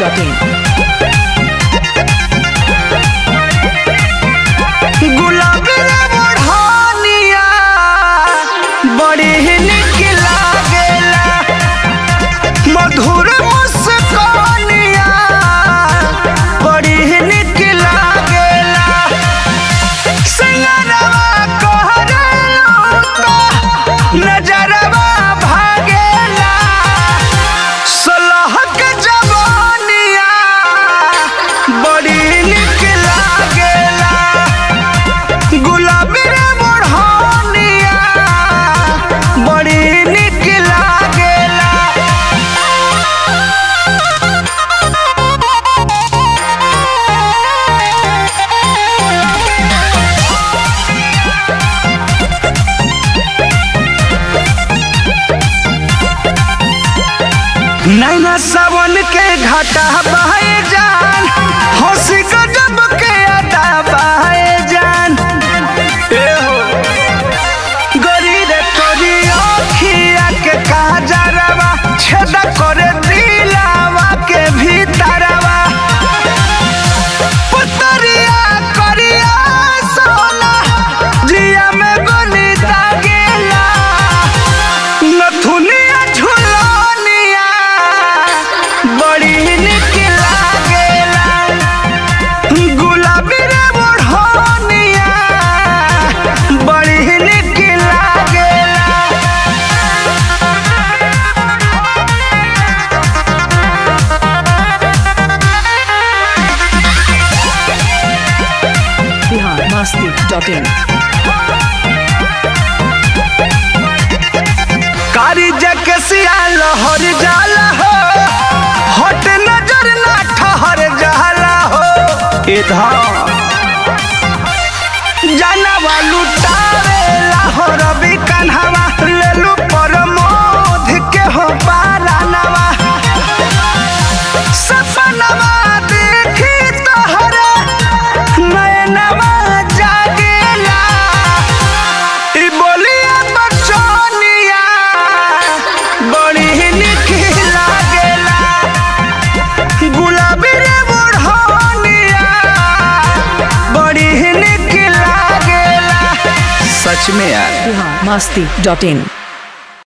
masti.in. गुलाबी रे बढ़निया बड़ी ही निक लागेला मधुर मुस्कानिया बड़ी ही निक लागेला सिंगरवा कहरेलो तो नजरवा भागेला सलहक जवानिया बड़ी निक लागेला गुलाबी रे बढ़निया बड़ी निक लागेला नैना सावन के घाटा बहे जान हंसी गजब के अदा बहे जान ए हो गरी रे तोरी अखिया के काजरवा छेदा करे दिलावा के भीतरवा पुतरिया करिया सोना जिया में गोली दागेला नथुनिया झुलनिया बड़ी निक लागेला गुलाबी रे बढ़निया बड़ी निक लागेला Bihar masti.in. कारी जके सिया लहर जाला हो हट नजर ना ठहर जाला हो इधर जानवा लुटावे लाहौर भी कन्हवा लेलू पर मोध के हो पारानवा सपनवा देखी तोहरे नयनवा जागेला ई बोलिया बचनिया बड़ी निक लागेला गुलाबी रे बढ़निया बड़ी निक लागेला सच में यार Bihar masti.in.